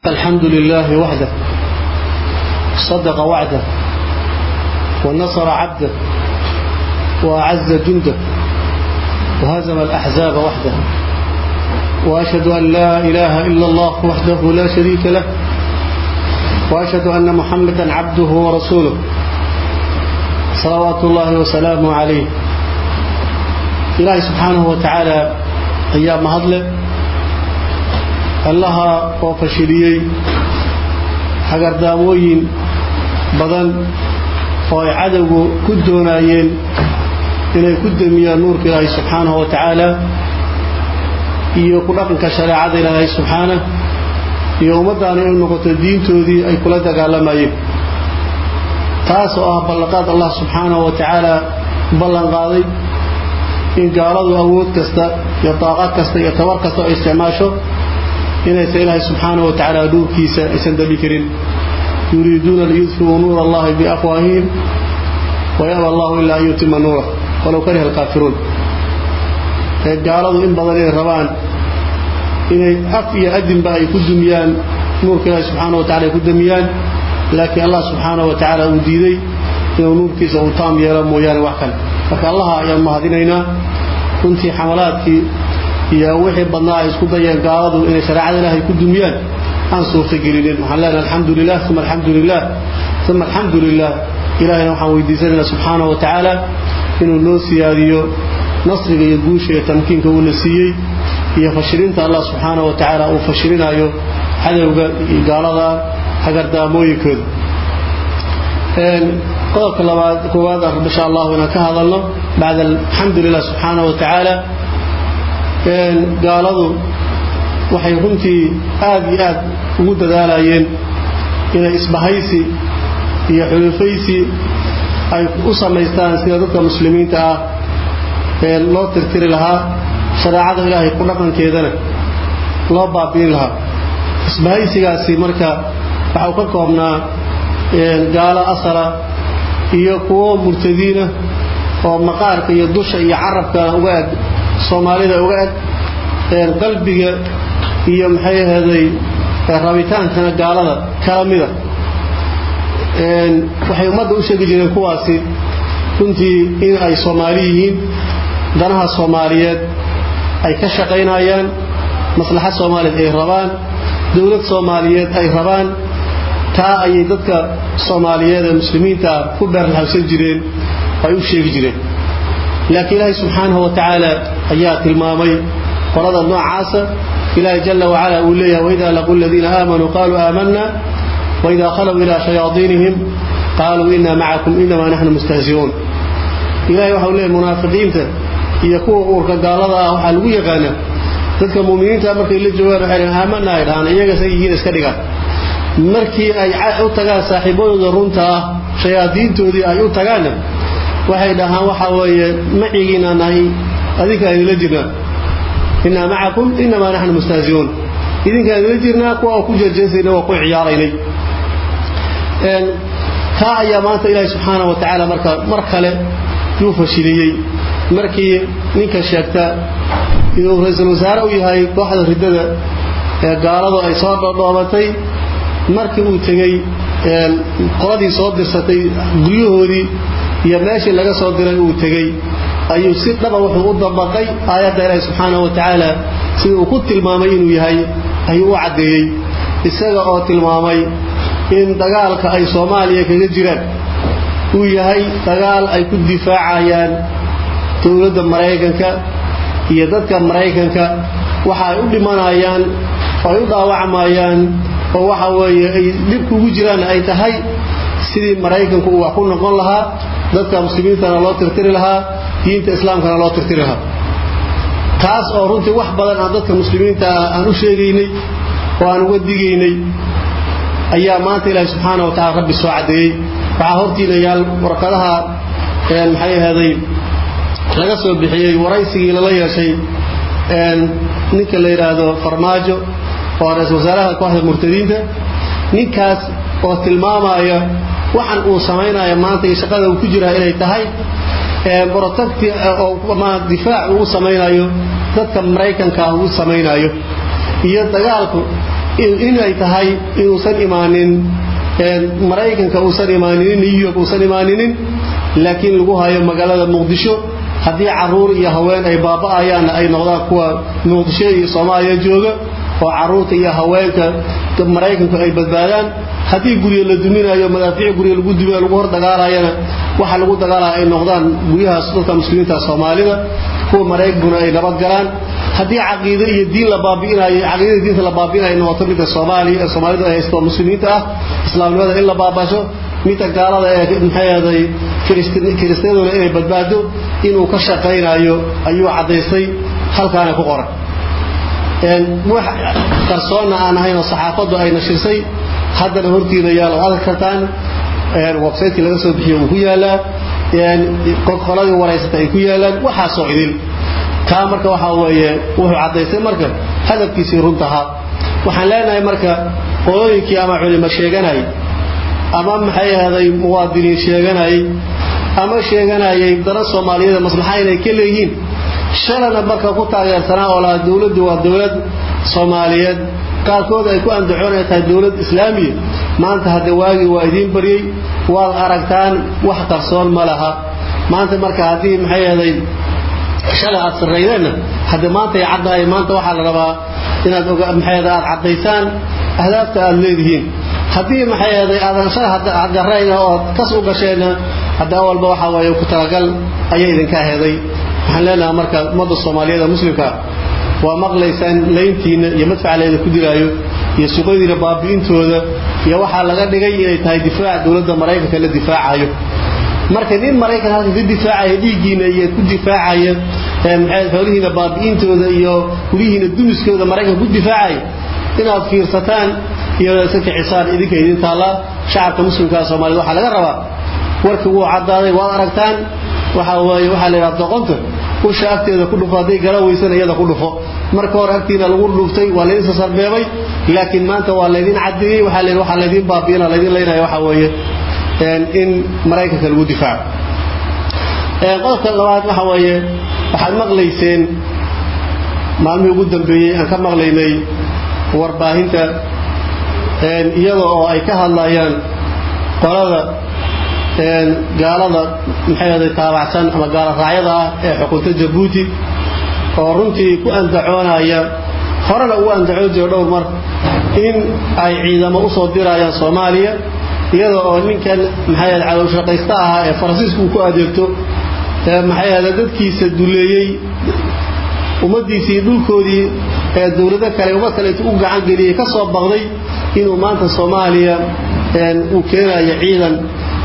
الحمد لله وحده صدق وعده ونصر عبده وأعز جنده وهزم الأحزاب وحده وأشهد أن لا إله إلا الله وحده لا شريك له وأشهد أن محمدا عبده ورسوله صلوات الله وسلامه عليه إلهي سبحانه وتعالى أيام هضله allaha oo fashiliyey hagardaamooyin badan oo ay cadowgu ku doonaayeen inay ku demiyaan nuurka ilaahay subxaanahu wa tacaala iyo ku dhaqanka shareecada ilaahay subxaanah iyo ummaddaani ay noqoto diintoodii ay kula dagaalamayeen taas oo ah ballanqaad allah subxaanahu wa tacaala ballanqaaday in gaaladu awood kasta iyo daaqad kasta iyo tabar kasta oo isticmaasho inaysan ilaahay subxaanaه wa tacaala nuurkiisa aysan dabi karin yuriiduuna liyudfiuu nuur allahi biafwaahihim wayaba allahu ilaa an yutima nuura walow kariha alkaafiruun ee gaaladu in badan inay rabaan inay af iyo adinba ay ku dumiyaan nuurka ilaahi subxaana wa tacala ay ku dumiyaan laakiin allah subxaanaه wa tacaala uu diiday inuu nuurkiisa uu taam yeelo mooyaane wax kale marka allaha ayaan mahadinaynaa runtii xamalaadkii iyo wixii badnaa ay isku dayeen gaaladu inay shareecada ilaahay ku dumiyaan aan suurtagelinin waxaan leenahay alxamdu lilah uma alxamdu lilah uma alxamdu lilah ilahayna waxaan weydiisanaynaa subxaanahu wa tacaala inuu noo siyaadiyo nasriga iyo guusha iyo tamkiinka uuna siiyey iyo fashilinta allah subxaanahu wa tacaala uu fashilinayo cadowga iyo gaalada hagardaamooyinkooda qodobka labaad koowaad ah insha allahu inaan ka hadalno bacda alxamdu lilah subxaanahu wa tacaala gaaladu waxay runtii aad iyo aad ugu dadaalayeen inay isbahaysi iyo xulufaysi ay u samaystaan sida dadka muslimiinta ah ee loo tirtiri lahaa shareecada ilaahay ku dhaqankeedana loo baabi'in lahaa isbahaysigaasi marka waxa uu ka koobnaa gaalo asala iyo kuwo murtadiina oo maqaarka iyo dusha iyo carabkana uga eg soomaalida uga eg qalbiga iyo maxay ahaday rabitaankana gaalada kala mida waxay ummadda u sheegi jireen kuwaasi runtii in ay soomaali yihiin danaha soomaaliyeed ay ka shaqaynayaan maslaxad soomaaliyeed ay rabaan dowlad soomaaliyeed ay rabaan taa ayay dadka soomaaliyeed ee muslimiinta ku beerlaxawsan jireen ay u sheegi jireen laakiin ilaahay subxaanahu wa tacaala ayaa tilmaamay qolada noocaasa ilaahay jalla wacala uu leeyahay waidaa laquu aladiina aamanuu qaaluu aamanna waidaa khalow ilaa shayaadiinihim qaaluu inaa macakum inamaa naxnu mustahzi'uun ilahay waxa uu leeyahay munaafiqiinta iyo kuwa uurka gaalada ah waxaa lagu yaqaanaa dadka muuminiinta markay la joogaan waxay dhahan aamanna ay dhahaan iyaga say yihiin iska dhigaan markii ay u tagaan saaxiibadooda runta ah shayaadiintoodii ay u tagaanna waxay dhahaan waxaa weeye macigiinaa nahay adinka idinla jirnaa innaa macakum inamaa naxnu mustahzi'uun idinkaa idinla jirnaa kuwa ku jeejeesayna waa ku ciyaaraynay taa ayaa maanta ilaahi subxaana wa tacaala marka mar kale yuu fashiliyey markii ninka sheegta inuu ra-iisul wasaare u yahay kooxda riddada ee gaaladu ay soo dhodhoobatay markii uu tegey qoladii soo dirsatay guryahoodii iyo meeshii laga soo diray uu tegey ayuu si dhaba wuxuu u dabaqay aayadda ilaahi subxaanahu wa tacaala sida uu ku tilmaamay inuu yahay ayuu u caddeeyey isaga oo tilmaamay in dagaalka ay soomaaliya kaga jiraan uu yahay dagaal ay ku difaacayaan dowladda maraykanka iyo dadka maraykanka waxa ay u dhimanayaan oo ay u dhaawacmayaan oo waxa weeye ay dhibku ugu jiraan ay tahay sidii maraykanku uu wax ku noqon lahaa dadka muslimiintana loo tirtiri lahaa diinta islaamkana loo tirtiri lahaa taas oo runtii wax badan aan dadka muslimiinta ah aan u sheegaynay oo aan uga digaynay ayaa maanta ilaahi subxaana wa tacala rabbi soo caddeeyey waxaa hortiina yaal warqadaha maxay ahaday laga soo bixiyey waraysigii lala yeeshay ninka la yidhaahdo farmaajo oo ra-isul wasaaraha kooxda murtadiinta ninkaas oo tilmaamaya waxan uu samaynayo maanta iyo shaqada uu ku jiraa inay tahay brotecti oo difaac uu samaynayo dadka maraykanka uu samaynayo iyo dagaalku inay tahay inuusan imaanin maraykanka uusan imaaninin new york uusan imaaninin laakiin lagu hayo magaalada muqdisho haddii caruur iyo haween ay baaba'ayaanna ay noqdaan kuwa muqdisho iyo soomaaliya jooga oo caruurta iyo haweenka maraykanku ay badbaadaan haddii guryo la duminayo madaafiic guryo lagu duminayo lagu hor dagaalayana waxa lagu dagaalaya ay noqdaan guryahaas dadka muslimiinta soomaalida kuwa maraykankuna ay nabad galaan haddii caqiido iyo diin la baabi'inayo caqiidada diinta la baabi'inayo noqoto midda soomaaliya ee soomaalidu ay haysto muslimiinta ah islaamnimada in la baabasho midda gaalada ee maxay ahaday kiristiyaduna inay badbaado inuu ka shaqaynayo ayuu caddaystay halkaana ku qoran wax qarsoonna aan ahayn oo saxaafaddu ay nashirsay haddana hortiina yaal oo arki kartaan websaytekii laga soo bixiyo uu ku yaalaa qoladii waraysata ay ku yaalaan waxaasoo idin taa marka waxaa weeye wuxuu caddaystay marka hadafkiisii runtahaa waxaan leenahay marka qolooyinkii ama culimo sheeganay ama maxay ahday muwaadiniin sheeganayay ama sheeganayay dana soomaaliyada maslaxa inay ka leeyihiin shalana marka ku taageersanaa oo lahaa dowladdu waa dowlad soomaaliyeed qaarkood ay ku andacoon ay tahay dowlad islaamiya maanta hadde waagii waa idiin baryey waad aragtaan wax qarsoon ma laha maanta marka haddii maxay ahday shalay aad sarraydeenna hadde maanta ay caddahay maanta waxaa la rabaa inaad maxay ahday aad caddaysaan ahdaafta aad leedihiin haddii maxay ahday aadan shalay garayna oo kas u gasheenna hadda awalba waxaa weeye ku talagal ayay idinka heeday waxaan leenahay marka ummadda soomaaliyeed ee muslimka waa maqlaysaan layntiina iyo madfacleeda ku dilaayo iyo suqadiina baabi'intooda iyo waxaa laga dhigay inay tahay difaac dowladda maraykanka la difaacayo marka nin maraykan halka ka difaacaya dhiiggiina iyo ku difaacaya maxay xoolihiina baabi'intooda iyo guryihiina dumiskooda maraykanka ku difaacaya inaad fiirsataan iyo iska kicisaan idinka idin taallaa shacabka muslimkaa soomaaliyed waxaa laga rabaa warkii wuu caddaaday waad aragtaan waxa weeye waxaa la yidhaha doqonta usha agteeda ku dhufo hadday gara weysana iyada ku dhufo marka hore agtiina lagu dhuftay waa laydin sasarbeebay laakiin maanta waa laydin caddeeyey waxaa la waxaa laydin baabi'ina laydin leynaya waxaa weeye in maraykanka lagu difaaco qodobka labaad waxa weeye waxaad maqlayseen maalmihii ugu dambeeyey aan ka maqlaynay warbaahinta iyada oo ay ka hadlayaan qolada gaalada maxay ahday taabacsan ama gaala raacyada ah ee xukunta jabuuti oo runtii ku andacoonaya horena ugu andacoon jiro dhowr mar in ay ciidamo usoo dirayaan soomaaliya iyada oo ninkan maxay ahday cadowshaqaysta ahaa ee faransiisku uu ku adeegto maxay ahday dadkiisa duleeyey ummaddiisii dhulkoodii ee dowlado kale ummad kale intuu u gacan geliyey ka soo baqday inuu maanta soomaaliya uu keenayo ciidan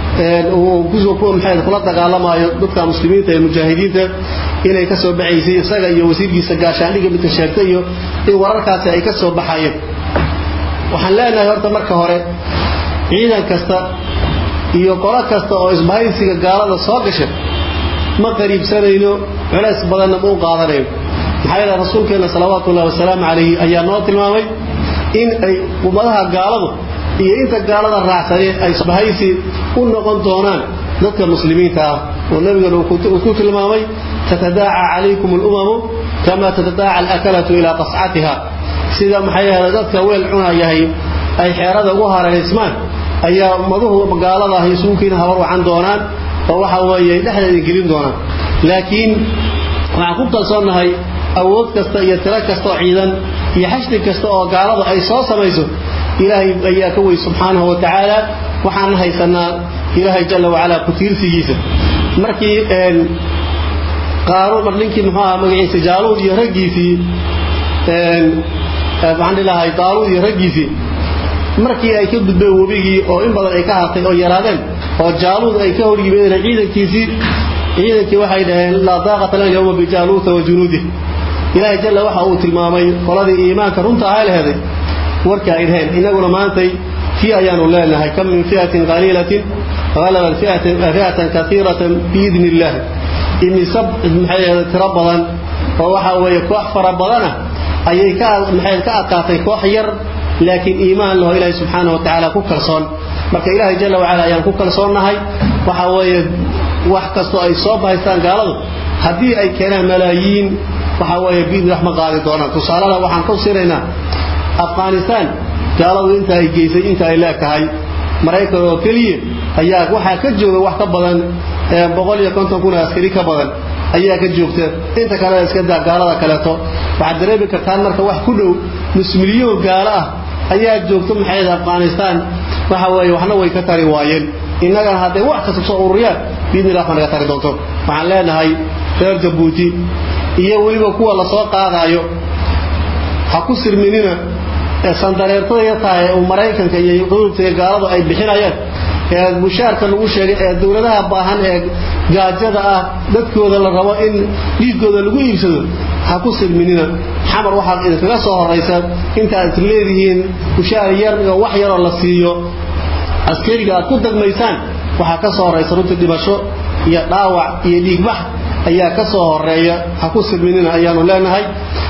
kula dagaalamayo dadka muslimiinta ee mujaahidiinta inay ka soo baxaysay isaga iyo wasiirkiisa gaashaandhiga midka sheegtay iyo in wararkaasi ay ka soo baxayeen waxaan leenahay horta marka hore ciidan kasta iyo qolo kasta oo isbahaysiga gaalada soo gasha ma qariibsanayno culays badanna ma u qaadanayno maxaa yeele rasuulkeenna salawaatu ullahi wasalaamu calayhi ayaa noo tilmaamay in ay ummadaha gaaladu iyo inta gaalada raacsanee ay isbahaysi u noqon doonaan dadka muslimiinta ah oo nabigana uu ku tilmaamay tatadaaca calaykum alumamu kama tatadaaca alakalatu ilaa qascatiha sida maxay ahda dadka weel cunayahay ay xeerada ugu hareeraysmaan ayaa ummaduhu gaalada ah isugu keena habar wacan doonaan oo waxa weeye dhexdeeda gelin doonaan laakiin waxaan ku kalsoonnahay awood kasta iyo tiro kasta oo ciidan iyo xashdi kasta oo gaaladu ay soo samayso ilaahay ayaa ka wey subxaanahu wa tacaala waxaan haysanaa ilaahay jalla wacalaa ku tiirsigiisa markii qaaruun mar ninkii muxuu ahaa magaciisa jaaluud iyo raggiisii waxaan dhilahay daaluud iyo raggiisii markii ay ka gudbeen webigii oo in badan ay ka hartay oo yaraadeen oo jaaluud ay ka hor yimaadeen ciidankiisii ciidankii waxay dhaheen laa daaqata lana yawma bijaaluuta wa junuudih ilaahay jalla waxa uu tilmaamay qoladii iimaanka runta ahaa leheday warka ay dhaheen inaguna maantay tii ayaanu leenahay kam min fi'atin qaliilatin غلبت فئة فئة كثيرة بإذن الله إني سب maxay tiro badan oo waxa weeye koox fara badana ayay ka maxay ka adkaatay koox yar laakiin iimaan loo ilaahay subxaanahu wa tacaala ku kalsoon marka ilaahay jalla wacala ayaan ku kalsoonnahay waxa weeye wax kastoo ay soo bahaystaan gaaladu haddii ay keenaan malaayiin waxa weeye biidni wax ma qaadi doonaan tusaalada waxaan ku siraynaa afghanistan gaaladu inta ay geysay inta ay leeg tahay maraykan oo keliya ayaa waxaa ka jooga wax ka badan boqol iyo konton kun askari ka badan ayaa ka joogta inta kalena iska daa gaalada kaleeto waxaad dareemi kartaan marka wax ku dhow nus milyoon gaalo ah ayaa joogta maxay afghanistan waxa weeye waxna way ka tari waayeen innagana hadday wax kasta soo ururiyaan biidni illah naga tari doonto waxaan leenahay reer jabuuti iyo weliba kuwa lasoo qaadaayo ha ku sirminina ee sandareertada ya tahay uu maraykanka iyo qudubta gaaladu ay bixinayaan ee mushaarka lagu sheegay ee dowladaha baahan ee gaajada ah dadkooda la rabo in dhiigooda lagu iibsado ha ku sirminina xamar waxaad idinkaga soo horaysa intaad leedihiin mushaar yar iyo wax yaroo la siiyo askariga aad ku dagmaysaan waxaa ka soo horaysa runtii dhimasho iyo dhaawac iyo dhiigbax ayaa ka soo horeeya ha ku sirminina ayaanu leenahay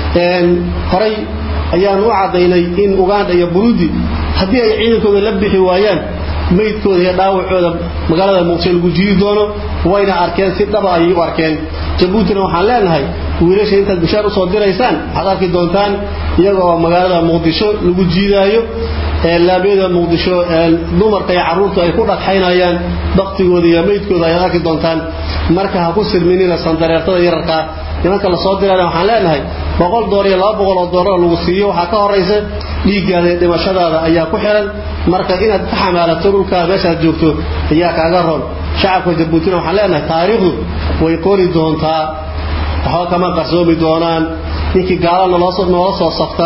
horay ayaanu u caddaynay in uganda iyo burundi haddii ay ciidankooda la bixi waayaan maydkooda iyo dhaawacooda magaalada muqdisho lagu jiidi doono wayna arkeen si dhaba ayay u arkeen jabuutina waxaan leenahay wiilasha intaad bushaar usoo diraysaan waxaad arki doontaan iyaga oo magaalada muqdisho lagu jiidaayo laamyada muqdisho dumarka iyo carruurtu ay ku dhagxaynayaan baktigooda iyo maydkooda ayaad arki doontaan marka ha ku sirminina sandareertada yararkaa nimanka lasoo dirana waxaan leenahay boqol doollar iyo laba boqol oo dollar lagu siiyo waxaa ka horaysa dhiiggaada iyo dhimashadaada ayaa ku xiran marka inaad ka xamaalato dhulkaada meeshaad joogto ayaa kaaga roon shacabka jabuutina waxaan leenahay taariikhdu way qori doontaa waxba kama qarsoomi doonaan ninkii gaala noola soo safta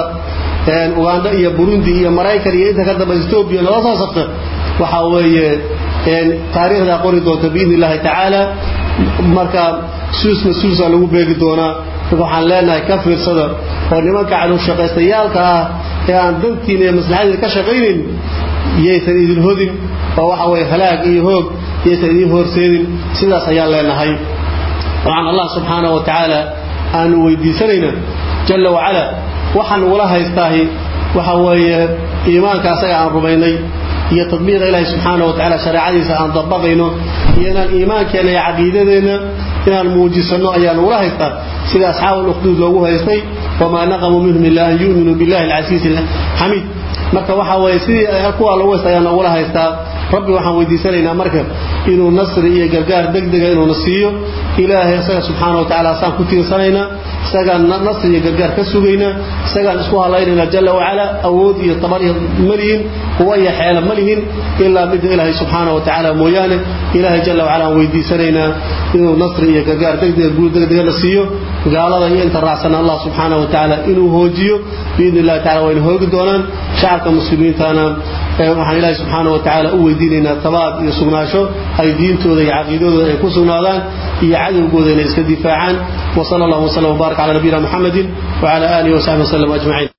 uganda iyo burundi iyo maraykan iyo inta ka dambe etoobiya noola soo safta waxa weeye taariikhdaa qori doonta biidni illaahi tacaala marka suus mas-uulsaa lagu beegi doonaa marka waxaan leenahay ka fiirsada oo nimanka calushaqaystayaalka ah ee aan dantiina iyo maslaxadiina ka shaqaynayn yaysan idin hodin oo waxa weye halaag iyo hoog yaysan idin horseedin sidaas ayaan leenahay waxaan allah subxaana wa tacaala aanu weydiisanayna jalla wacala waxaan ugula haystaahi waxa weeye iimaanka asaga aan rumaynay iyo tadbiiqa ilaahi subxaana wa tacala shareecadiisa aan dabaqayno iyo inaan iimaankeenna iyo caqiidadeenna inaan muujisanno ayaan ugula haystaa sida asxaabu lukhduud loogu haystay wamaa naqamuu minhum ilaa an yu'minuu billahi alcasiisi alxamiid marka waxa weeye sidii kuwaa loogu haysta ayaan ugula haystaa rabbi waxaan weydiisanaynaa marka inuu nasri iyo gargaar degdega inuuna siiyo ilaahay isaga subxaana wa tacala asaan ku tiirsanaynaa isagaan nasri iyo gargaar ka sugaynaa isagaan isku halaynaynaa jalla wacala awood iyo tabar iyo malihin quwa iyo xeela ma lihin ilaa midda ilaahay subxaana wa tacaala mooyaane ilaahay jalla wacala aan weydiisanaynaa inuu nasri iyo gargaar degdega guul degdega la siiyo gaalada iyo inta raacsan allah subxaana wa tacaala inuu hoojiyo biidni illahi tacala wayna hoogi doonaan shacabka muslimiintana waxaan ilaahay subxaana wa tacaala u weydiinaynaa tabaad iyo sugnaasho ay diintooda iyo caqiidadooda ay ku sugnaadaan iyo cadowgooda inay iska difaacaan وصلى الله وسلم وبارك على نبينا محمد وعلى آله وصحبه وسلم أجمعين